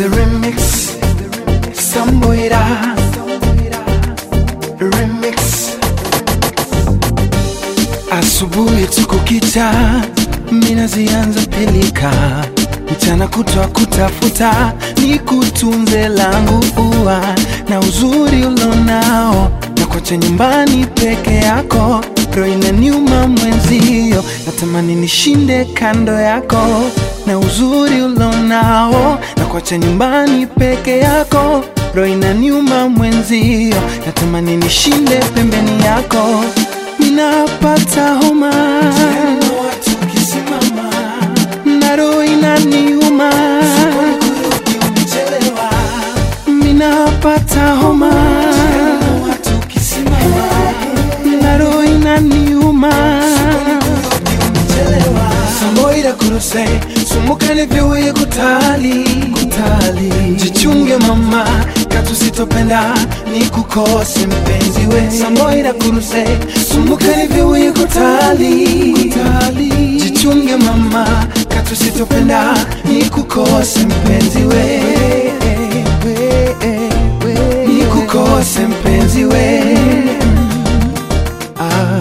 the remix Samboira remix asubuhi tukukicha mina zianza pilika mchana kutwa kutafuta ni kutunze langu ua na uzuri ulonao na kwacha nyumbani peke yako roho inaniuma mwenzio natamani nishinde kando yako na uzuri ulonao na kwacha nyumbani peke yako roho inaniuma mwenzio natamani nishinde pembeni yako ninapata homa na roho inaniuma ninapata homa na roho inaniuma Samboira kuruse sumukane vyoye kutali kutali jichunge mama katusitopenda ni kukose mpenzi we Samboira kuruse sumukane vyoye kutali kutali jichunge mama katusitopenda ni kukose mpenzi we ni kukose mpenzi we ah.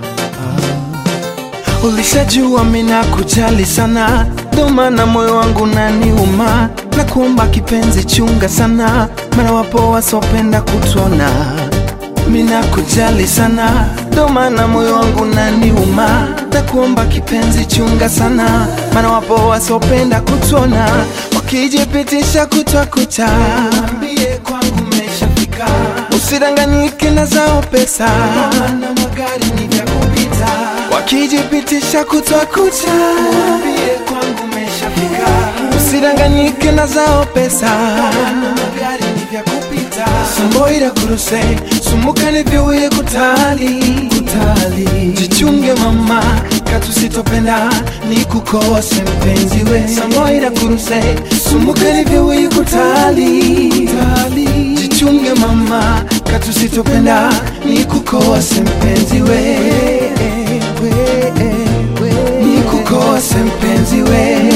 Ulishajua mina kujali sana, ndo maana moyo wangu naniuma, na kuomba kipenzi, chunga sana, maana wapo wasopenda kutona. Mina kujali sana, ndo maana moyo wangu naniuma, na kuomba kipenzi, chunga sana, maana wapo wasopenda kutona, wakijipitisha kutwa kucha, ambie kwangu umeshafika, usidanganyike na zao pesa, na magari ni vya kupita wakijipitisha kutwa kucha, waambie kwangu umeshafika, usidanganyike na zao pesa, magari ni vya kupita. Samboira kuruse sumukane vyoye kutali kutali, jichunge mama katusitopenda ni kukose mpenzi we. Samboira kuruse sumukane vyoye kutali kutali, jichunge mama katusitopenda ni kukose mpenzi we nikukose mpenzi we